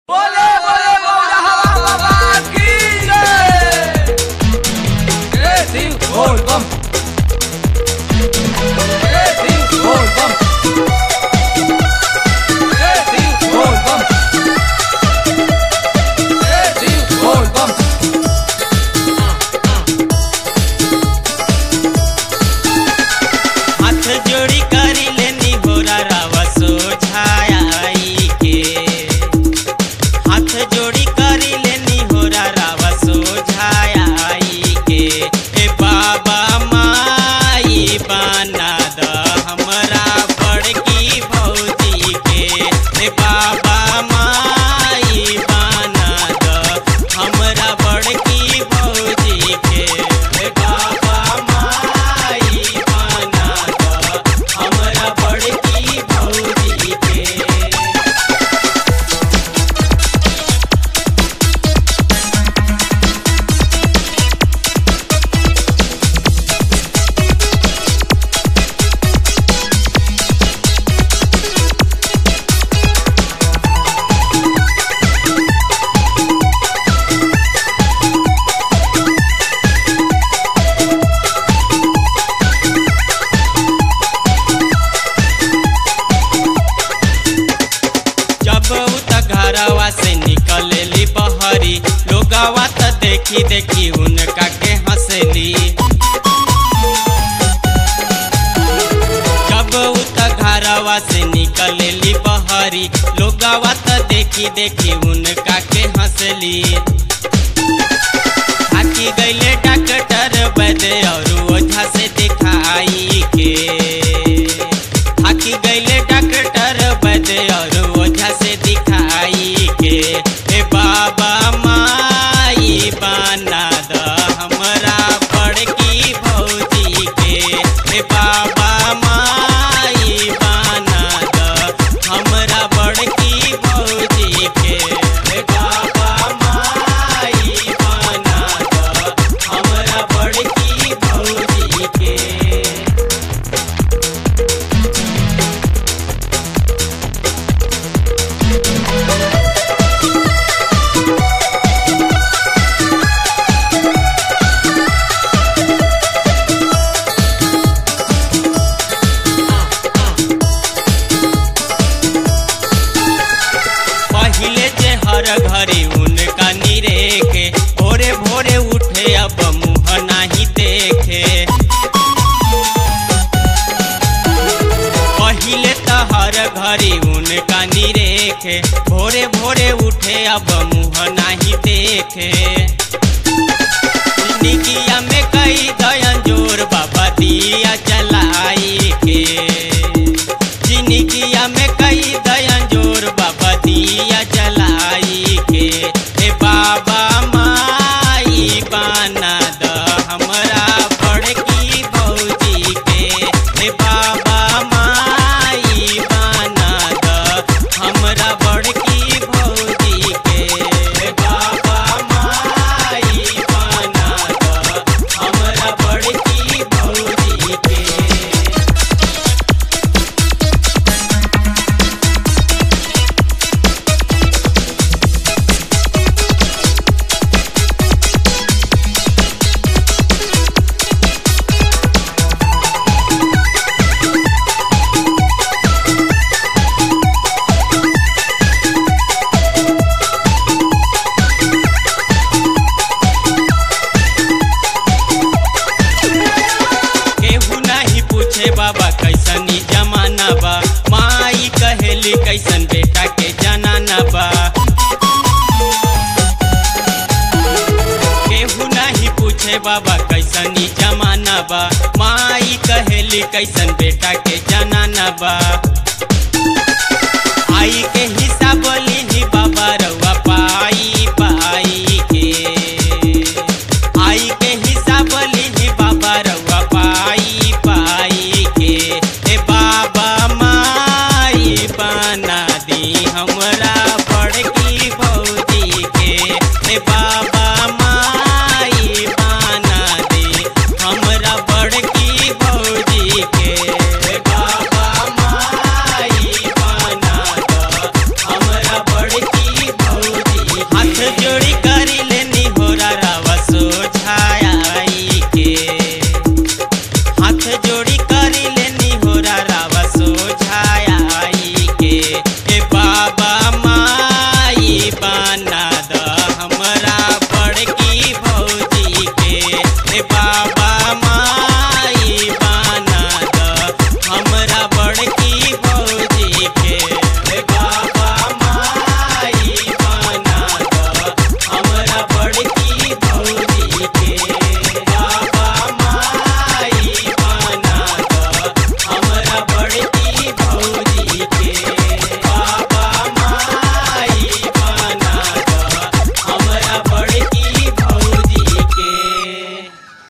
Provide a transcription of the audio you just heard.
बोले बोले बोला हवा बाबा की जय जय सिंह बोल बम जय सिंह बोल बम जय सिंह बोल बम जय सिंह बोल बम हाथ जोड़ी करी लेनी होरा रावा सोझाई के हाथ जोड़ी करी लेनी होरा रावा सोझाई के ए बाबा माई बना द हमरा बड़की भौजी के ए बाबा माई बना द हमरा बड़की भौजी के ए बाबा माई बना द हमरा बड़की भौजी के जब उ त घरवा से निकलेली बहरी लोगवा त देखी देखी उनका के हंसली जब उ त घरवा से निकलेली बहरी लोगवा त देखी देखी उनका के हंसली थाकी गईले डॉक्टर वैद्य और ओझा से दिखाई के थाकी गईले डॉक्टर वैद्य और ओझा से दिखाई के ए बाबा माई बना द हमरा बड़की भौजी के ए बाबा माई बना द हमरा बड़की भौजी के ए बाबा माई बना द हमरा बड़की भौजी के पहिले जे हर घड़ी उनका निरेखे भोरे भोरे उठे अब मुँह नाही देखे पहिले त हर घड़ी उनका निरेखे भोरे भोरे उठे अब मुँह नाही देखे निकिया में कई दयन जोर बाबा दिया जलाई के जिंदगिया में कई दयन जोर बाबा दिया जलाई के ए बाबा माई बना द हमरा बड़की भौजी के ए बाबा माई बना द हमरा बड़की भौजी के ए बाबा माई बना द हमरा बड़की भौजी के केहू नहीं पूछे बाबा कैसनी जमाना बा माई कहेली कैसन बेटा के जनाना बा केहू नहीं पूछे बाबा कैसनी जमाना बा माई कहेली कैसन बेटा के जनाना बा आई के हिसाब